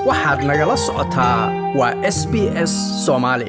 waxaad nagala socotaa waa s b s soomaali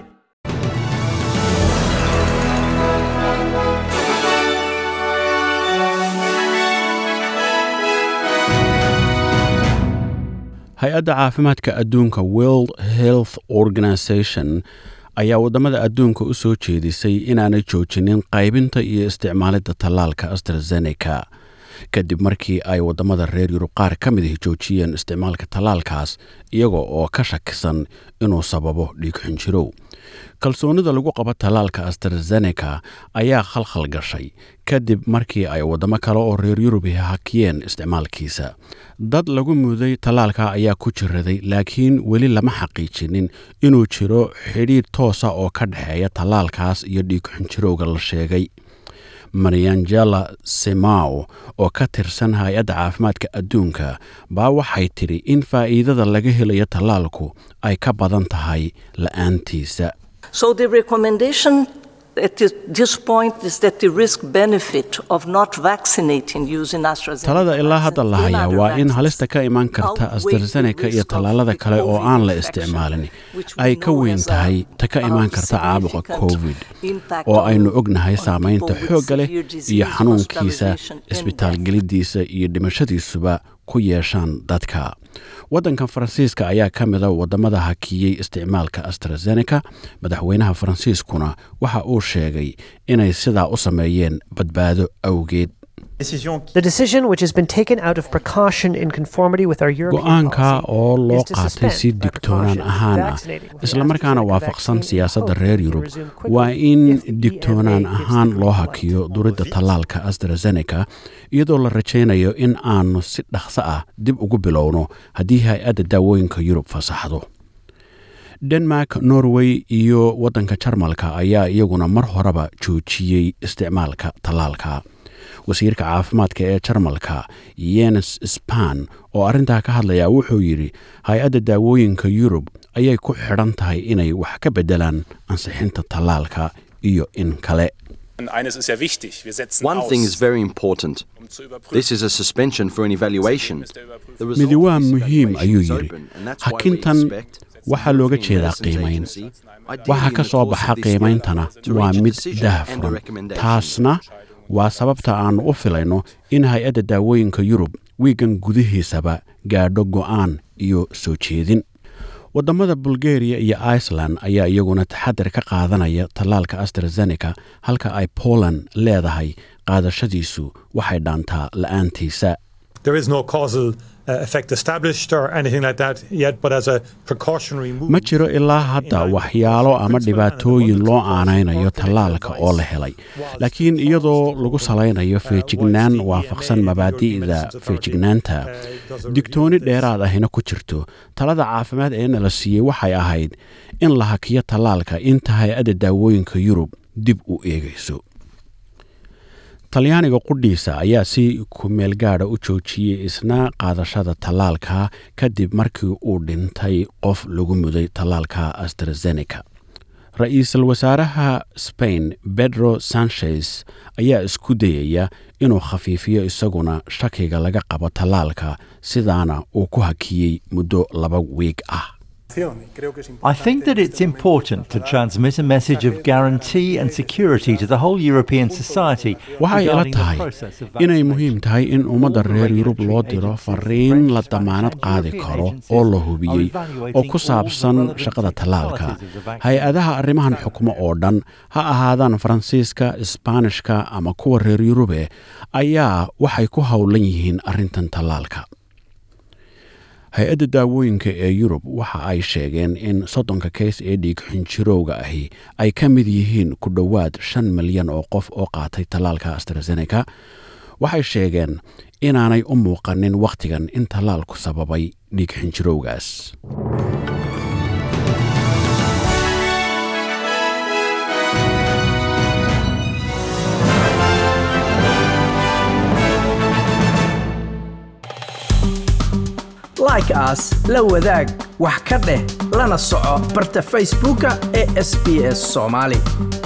hay-adda caafimaadka adduunka world health organisation ayaa waddamada adduunka u soo jeedisay inaanay joojinin qaybinta iyo isticmaalidda tallaalka astrazeneca kadib markii ay waddamada reer yurub qaar ka mid ahi joojiyeen isticmaalka tallaalkaas iyaga oo ka shakisan inuu sababo dhiigxunjirow kalsoonida lagu qabo tallaalka astrazeneca ayaa khalkhal gashay kadib markii ay waddamo kale oo reer yurubi hakiyeen isticmaalkiisa dad lagu muday tallaalka ayaa ku jiraday laakiin weli lama xaqiijinin inuu jiro xidhiidh toosa oo ka dhexeeya tallaalkaas iyo dhiigxunjirowga la sheegay mariangela semao oo ka tirsan hay-adda caafimaadka adduunka baa waxay tidhi in faa'iidada laga helayo tallaalku ay ka badan tahay la'aantiisa So the recommendation at this- this point is that the risk benefit of not vaccinating using AstraZeneca talada ilaa hadda la vaccine hayaa and waa other in vaccines halista ka imaan karta outweigh the astrazeneca iyo risk of tallaalada kale oo COVID aan la infection, isticmaalin which we ay ka know weyn has a tahay ta ka imaan very karta caabuqa significant covid impact oo on- aynu ognahay on saamaynta people with xoogga leh severe disease, iyo xanuunkiisa hospitalization and death. isbitaalgelidiisa iyo dhimashadiisuba ku yeeshaan dadka waddankan faransiiska ayaa ka mida waddamada hakiyey isticmaalka astrazeneca madaxweynaha faransiiskuna waxa uu sheegay inay sidaa u sameeyeen badbaado awgeed The decision, which has been taken out of precaution in conformity with our European go-aanka policy, oo loo is to qaatay suspend si by digtoonaan precaution ahaan ah vaccinating with the islamarkaana AstraZeneca waafaqsan vaccine in siyaasadda hope reer to yurub resume quickly waa in if the digtoonaan EMA gives ahaan the loo green light. hakiyo duridda tallaalka astrazeneca iyadoo la rajaynayo in aanu si dhaqso ah dib ugu bilowno haddii hay-adda daawooyinka yurub fasaxdo denmark norway iyo waddanka jarmalka ayaa iyaguna mar horeba joojiyey isticmaalka tallaalka wasiirka caafimaadka ee jarmalka yenes span oo arrintaa ka hadlaya wuxuu yidhi hay-adda daawooyinka yurub ayay ku xidhan tahay inay wax ka beddelaan ansixinta tallaalka iyo in kale Eines ist ja wichtig. Wir setzen One aus, thing is very important. um zu überprüfen. This is a suspension for an evaluation. The result midi waa of this muhiim evaluation ayuu is yidhi open, and that's why we hakintan expect the waxaa looga European jeedaa Medicines qiimayn Agency, ideally waxa in ka the soo course of baxa this year, qiimeyntana to waa reach a mid decision and a daahfuran recommendation. taasna waa sababta aanu u filayno in hay-adda daawooyinka yurub wiigan gudihiisaba gaadho go'aan iyo soo jeedin waddamada bulgariya iyo iceland ayaa iyaguna taxadar ka qaadanaya tallaalka astrazeneca halka ay poland leedahay qaadashadiisu waxay dhaantaa la'aantiisa There is no causal uh, effect established or anything like that yet, but as a precautionary move. ma jiro ilaa hadda waxyaalo ama dhibaatooyin loo aanaynayo tallaalka oo la helay laakiin iyadoo lagu salaynayo feejignaan waafaqsan mabaadi'da feejignaanta digtooni dheeraad ahina ku jirto talada caafimaad ee nala siiyey waxay ahayd in la hakiyo tallaalka inta hay-adda daawooyinka yurub dib u eegayso talyaaniga qudhiisa ayaa si kumeel gaadha u joojiyey isna qaadashada tallaalka kadib markii uu dhintay qof lagu muday tallaalka astrazeneca ra-iisul wasaaraha spain pedro sanchez ayaa isku dayaya inuu khafiifiyo isaguna shakiga laga qabo tallaalka sidaana uu ku hakiyey muddo laba wiig ah I think that it's important to transmit a message of guarantee and security to the whole European society waxay ila regarding the tahay process of inay vaccination. muhiim tahay in ummadda reer yurub loo diro fariin la damaanad qaadi karo oo la hubiyey oo ku saabsan shaqada tallaalka hay-adaha arrimahan xukumo oo dhan ha ahaadaan faransiiska isbaanishka ama kuwa reer yurube ayaa waxay ku howlan yihiin arrintan tallaalka hay-adda daawooyinka ee yurub waxa ay sheegeen in soddonka keys ee dhiig xinjirowga ahi ay ka mid yihiin ku dhowaad shan milyan oo qof oo qaatay tallaalka astrazeneca waxay sheegeen inaanay u muuqanin wakhtigan in tallaalku sababay dhiig xinjirowgaas like aas la wadaag wax ka dheh lana soco barta facebooka ee sb s soomaali